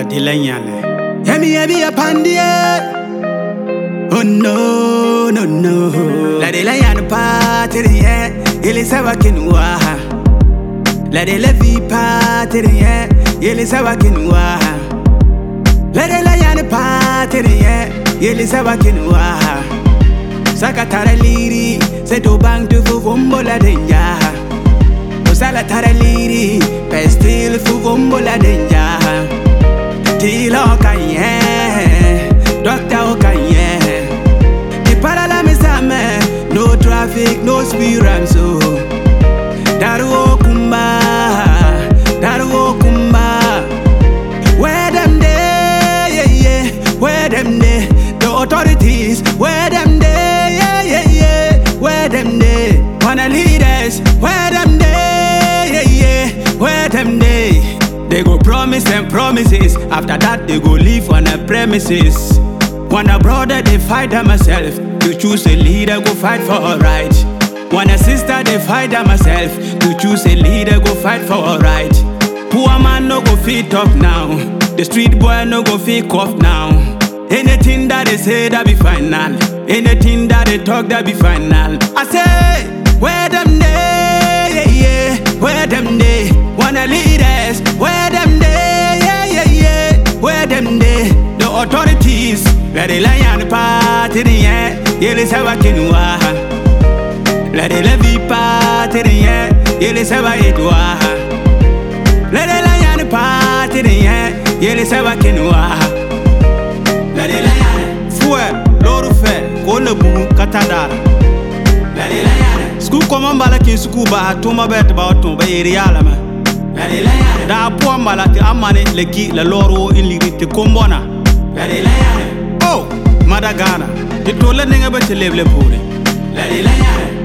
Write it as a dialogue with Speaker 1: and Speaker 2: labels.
Speaker 1: dilanyale
Speaker 2: Yemi yebi a pandie. Oh no, no, no. La de la yan patrie, ele saba kinwa. La de la vi patrie, ele saba kinwa. La de la yan patrie, ele saba kinwa. Saka tara liri, se do bang du fu vumbo la denja. Osala tara liri, pestil fu vumbo la denja. Tilo kanye, doctor kanye. The parala misame, no traffic, no speed ramp so. Daru kumba, daru kumba. Where them day, yeah yeah. Where them day, the authorities. Where them day, yeah yeah yeah. Where them day, wanna lead us. Where them day, yeah yeah. Where them day. They go promise and promises. After that, they go live on the premises. When a brother, they fight them myself. To choose a leader, go fight for a right. When a sister, they fight them myself. To choose a leader, go fight for a right. Poor man no go fit talk now. The street boy no go fit cough now. Anything that they say that be final. Anything that they talk that be final. I say, where them day, yeah, yeah. Where them day, wanna lead us. Where them day, yeah, yeah, yeah. Where them day, the authorities. Where they lie on the party, yeah. Yeah, they say what can La de la vie party, yeah. Yeah, they say what it was. La de la yan party de yen Yele seba kenwa La de la yan
Speaker 1: fue lɔɔre fɛ k'o le bugu ka taa daara
Speaker 2: La de la yan
Speaker 1: sukuu kɔma n bala k'i sukuu baha tuma bɛ ti ba tun bɛ yeri yaala mɛ
Speaker 2: La de la yan
Speaker 1: daa poɔ n bala ti an mani le ki la lɔɔre wo in ligi ti kombɔna
Speaker 2: La de la yan
Speaker 1: o mada gaana ti to le niŋe bɛ ti lebile puuri
Speaker 2: La de la yan